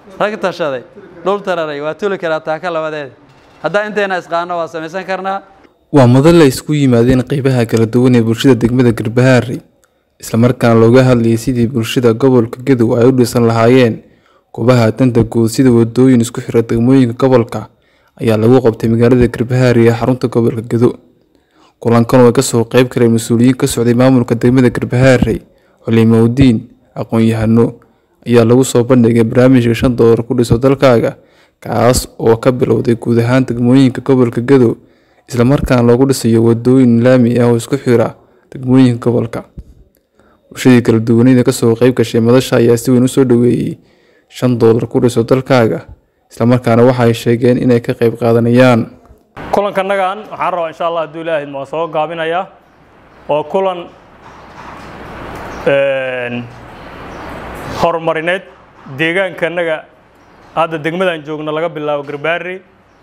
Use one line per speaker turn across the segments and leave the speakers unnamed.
rag tashaday dhul tararay waa tuli karaa taaka labadeeda haddaa inteena isqaano waa samaysan karnaa
waa madal la isku yimaadeen qeybaha kala duwan ee bulshada degmada garbahaari islamarkaana looga hadlayay sidii bulshada gobolka gadow ay u dhisan lahaayeen goobaha danta guud sida wadooyin isku xira degmooyinka gobolka ayaa lagu qabtay magaalada garbahaari ee xarunta gobolka gado kulankan oo kasoo qeyb galay mas-uuliyiin ka socday maamulka degmada garbahaari culimowdiin aqoon-yahano ayaa lagu soo bandhigay barnaamijka shan doolar ku dhiso dalkaaga kaas oo ka bilowday guud ahaan degmooyinka gobolka gadow islamarkaana loogu dhisayo wadooyin laami ah oo isku xira degmooyinka gobolka bulshadii kala duwanida kasoo qeyb gashay madasha ayaa si weyn usoo dhaweeyey shan doolar ku dhiso dalkaaga islamarkaana waxay sheegeen inay ka qeyb qaadanayaan
kulankannagan waxaan rabaa insha allah hadduu ilaahay ma soo gaabinayaa waa kulan horumarineed deegaankannaga hadda degmadan joogno laga bilaabo garbaari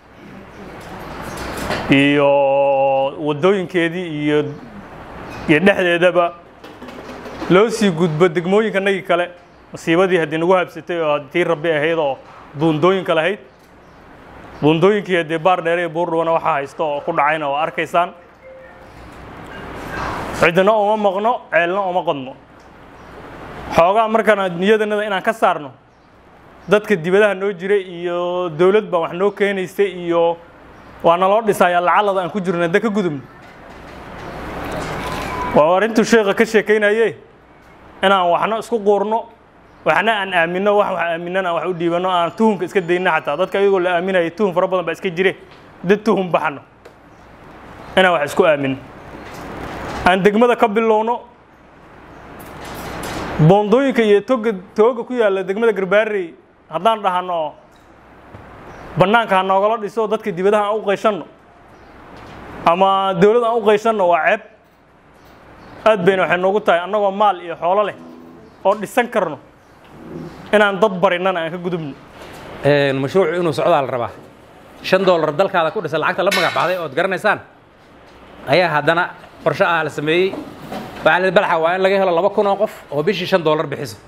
iyo waddooyinkeedii iyo iyo dhexdeedaba loo sii gudbo degmooyinkanagii kale masiibadii haddii nagu habsatay oo tii rabbi ahayd oo buundooyinka lahayd buundooyinkii haddii baar dheere iyo buurdhuwana waxaa haysto oo ku dhacayna oo arkaysaan cidna uma maqno ceelna uma qodno xoogaa markaan niyadanada inaan ka saarno dadka dibadaha noo jiray iyo dowlad baa wax noo keenaysay iyo waa naloo dhisayaa lacalada aan ku jirno hadda ka gudubno waa arrintuu sheekha ka sheekaynaye inaan waxna isku quurno waxna aan aaminno wax wax aaminana wax u dhiibanno aan tuhumka iska dayno xataa dadka iyagoo la aaminaya tuhum fara badan baa iska jire dad tuhum baxno inaan wax isku aaminno aan degmada ka bilowno boondooyinka iyo toga tooga ku yaalla degmada garbaarey haddaan dhahano bannaanka ha noogala dhiso dadka dibadaha aan u qayshanno ama dowlad aan u qayshanno waa ceeb aad bayna waxay noogu tahay annagoo maal iyo xoolo leh oo dhisan karno inaan dad barinana aan ka gudubno
mashruucu inuu socdaa la rabaa shan doolar dalkaada ku dhisa lacagta la magac baxday ood garanaysaan ayaa haddana qorshe ah la sameeyey waxaa la balaxa waa in laga helo laba kun oo qof oo bishii shan doolar bixiso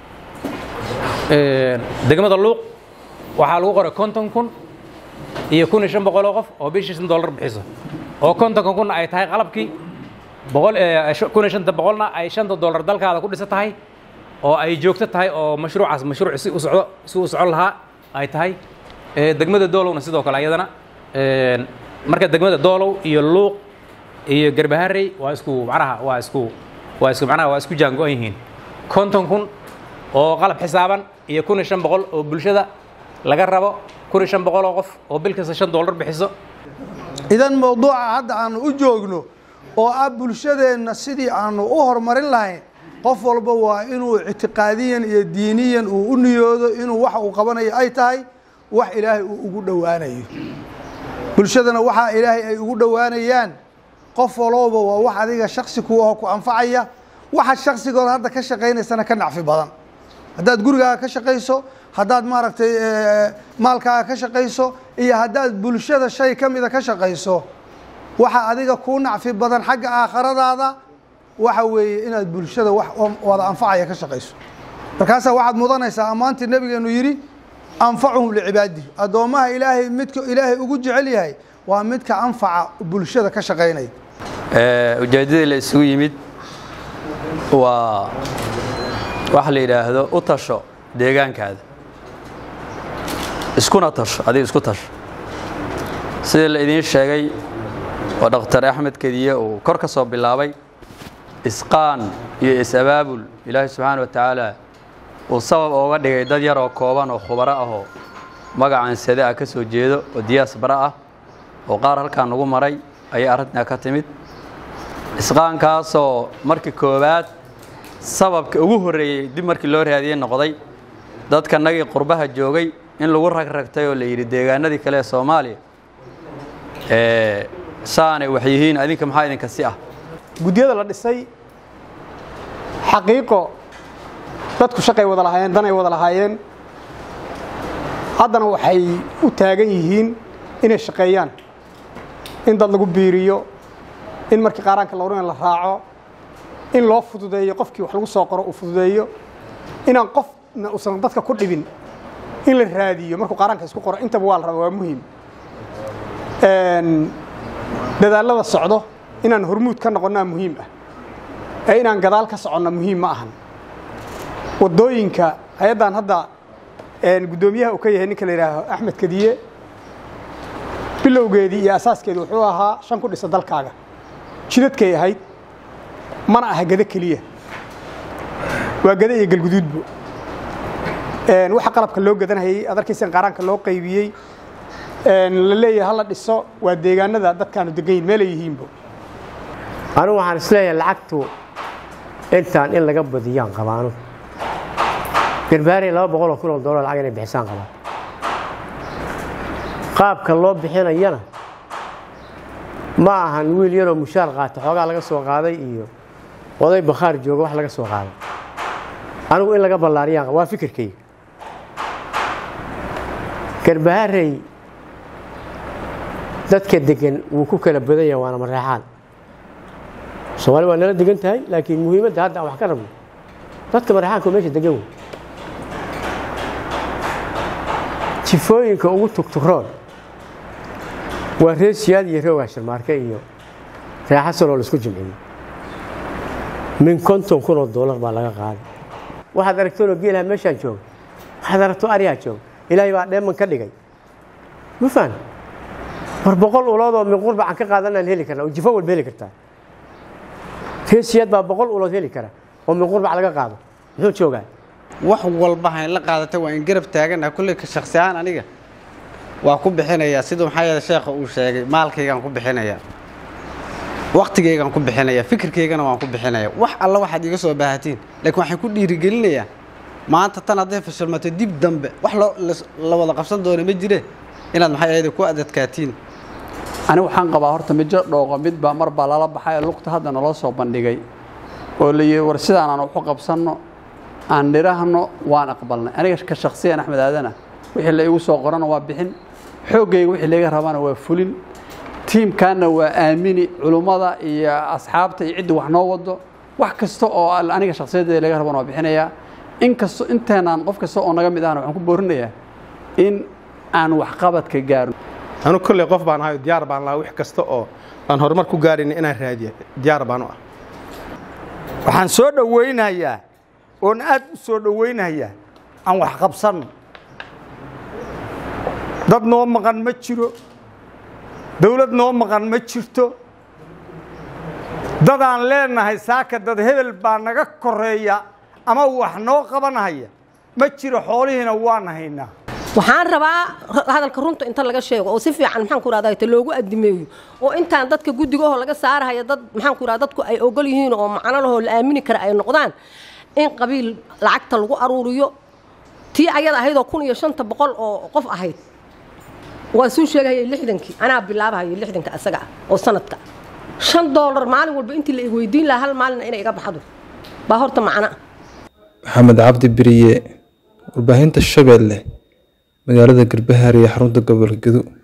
degmada luuq waxaa lagu qoray konton kun iyo kun iyo shan boqol oo qof oo bishii shan doolar bixiso oo kontonka kunna ay tahay qalabkii boqol kun iyo shanta boqolna ay shanta doolar dalkaada ku dhisa tahay oo ay joogto tahay oo mashruucaas mashruuc si u socdo si u socon lahaa ay tahay degmada doolowna sidoo kale ayadana marka degmada doolow iyo luuq iyo garbaharey waa isku macnaha waa isku waa isku macnaha waa isku jaango-an yihiin konton kun oo qalab xisaaban iyo kun iyo shan boqol oo bulshada laga rabo kun iyo shan boqol oo qof oo bil kasta shan doolar bixiso
idan mowduuca hadda aanu u joogno oo ah bulshadeenna sidii aanu u horumarin lahayn qof walba waa inuu ictiqaadiyan iyo diiniyan uu u niyoodo inuu waxa uu qabanayo ay tahay wax ilaahay uu ugu dhowaanayo bulshadana waxaa ilaahay ay ugu dhowaanayaan qof walooba waa wax adiga shaksi ku aho ku anfacaya waxa shaksigooda hadda ka shaqaynaysana ka nacfi badan haddaad gurigaaga ka shaqayso haddaad maaragtay maalkaaga ka shaqayso iyo haddaad bulshada shay ka mida ka shaqayso waxa adiga kuu nacfi badan xagga aakhiradaada waxa weeye inaad bulshada wax wada anfacaya ka shaqayso markaasaa waxaad mudanaysaa ammaantii nabigeenu yidhi anfacuhum licibaadihi addoommaha ilaahay midka ilaahay ugu jecel yahay waa midka anfaca bulshada ka shaqaynaya
ujeeddadii la isugu yimid waa waxa la yidhaahdo u tasho deegaankaada iskuna tasho adiga isku tasho sidii la idiin sheegay oo dhakhtar axmed kediye uu kor ka soo bilaabay isqaan iyo is-abaabul ilaahay subxaana wa tacaala uu sabab ooga dhigay dad yar oo kooban oo khubaro ahoo magacan sade ah ka soo jeedo oo diyaas bara ah oo qaar halkaa nagu maray ayay arrintaa ka timid isqaankaasoo markii koowaad sababka ugu horreeyey dib markii loo raadiyey noqday dadka nagii qurbaha joogay in lagu ragragtay oo la yidhi deegaanadii kale ee soomaaliya saanay wax yihiin adinka maxaa idinka si ah
guddiyada la dhisay xaqiiqo dadku shaqay wada lahaayeen danay wada lahaayeen haddana waxay u taagan yihiin inay shaqeeyaan in dad lagu biiriyo in markii qaaraanka la odhan la raaco in loo fududeeyo qofkii wax lagu soo qoro uu fududeeyo inaan qofna uusan dadka ku dhibin in la raadiyo markuu qaaraanka isku qoro intaba waa la rabaa waa muhiim dadaallada socdo inaan hormuud ka noqonnaa muhiim ah ee inaan gadaal ka soconna muhiim ma ahan waddooyinka hay-addan hadda guddoomiyaha uu ka yahay ninka la yidhaaho axmed kadiye bilowgeedii iyo asaaskeedu wuxuu ahaa shan ku dhisa dalkaaga jidadkay ahayd mana aha gado keliya waa gado iyo galguduudbo waxa qalabka loo gadanhayey ad arkaysan qaaraanka loo qaybiyey la leeyahay hala dhiso waa deegaanada dadkaanu degan yihin meelay yihiinbo
anigu waxaan isleeyahay lacagtu intaan in laga badiyaan qabaano garbaarey laba boqoloo kun oo dollar lacag inay bixisaan qabaan qaabka loo bixinayana ma ahan wiil yaroo mushaar qaata xoogaa laga soo qaaday iyo oday bakhaar jooga wax laga soo qaaday anigu in laga ballaariyaan waa fikirkayga garbaharey dadka degan wuu ku kala badan yahay waana mareexaan soomaali waa nala degan tahay laakiin muhiimadda hadda aan wax ka rabno dadka mareexaanka meesha degan wey jifooyinka ugu tugturoon waa reer siyaad iyo reer waashirmaarke iyo reexasan oo laisku jimciyey min konton kun oo doolar baa laga qaaday waxaad aragtoonoo geelaha meeshaan jooga waxaad aragto aryaa jooga ilaahay baa dheeman ka dhigay ma fahan war boqol ulood oo min qurbacaan ka qaadanaan heli karna oo jifo walba heli kartaa reer siyaad baa boqol ulood heli kara oo min qurbac laga qaado muxuu joogaa
wax walba hayn la qaadatay waa in garab taagana kulley ka shaksi ahaan aniga waa ku bixinayaa siduu maxaa yeele sheekha uu sheegay maalkaygaan ku bixinayaa waktigaygaan ku bixinayaa fikirkaygana waan ku bixinayaa wax alla waxaad iga soo baahatiin laakiin waxaan ku dhiirigelinayaa maanta tan hadday fashilmato dib dambe wax la wada qabsan doona ma jire inaad maxay ahayde ku adadkaatiin
anigu waxaan qabaa horta mijo dhooqo mid baa mar baa lala baxay oo lugta hadda naloo soo bandhigay oo la yidhi war sidaan aan waxu qabsanno aan dhirahno waan aqbalnay aniga ka shaksiyan axmed aadana wixii la igu soo qorana waa bixin xooggayga wixii laga rabana waa fulin tiimkaanna waa aamini culummada iyo asxaabta iyo cidda wax noo wado wax kasta oo aniga shakhsiyadeeda laga rabana waa bixinayaa inkasto inteenaan qof kasta oo naga mid ahna waxaan ku boorinayaa in aan waxqabadka gaarno
anu kolley qof baan ahayo diyaar baan lahaa wix kasta oo aan horumar ku gaarayna inaan raadiya diyaar baan u ah
waxaan soo dhowaynayaa oon aad u soo dhowaynayaa aan wax qabsanno dad noo maqan ma jiro dawlad noo maqan ma jirto dadaan leenahay saaka dad hebel baa naga koreeya ama wax noo qabanhaya ma jiro xoolihiina waan haynaa
waxaan rabaa hadalka runta inta laga sheego oo si fiican maxaan ku rahdaa ta loogu adimeeyo oo intaan dadka guddigahoo laga saarahaya dad maxaan ku rahdaa dadku ay ogol yihiin oo macno lahoo la aamini kara ay noqdaan in qabiil lacagta lagu aruuriyo tii ayada ahayd oo kun iyo shanta boqol oo qof ahayd waa suu sheegahayay lixdankii anaa bilaabahayay lixdanka asaga ah oo sanadka shan doolar maalin walba intii la igweydiin lahaa hal maalina inay iga baxdo baa horta macno ah
maxamed cabdi beriye warbaahinta shabeelle magaalada garbahaar iyo xarunta gobolka gedo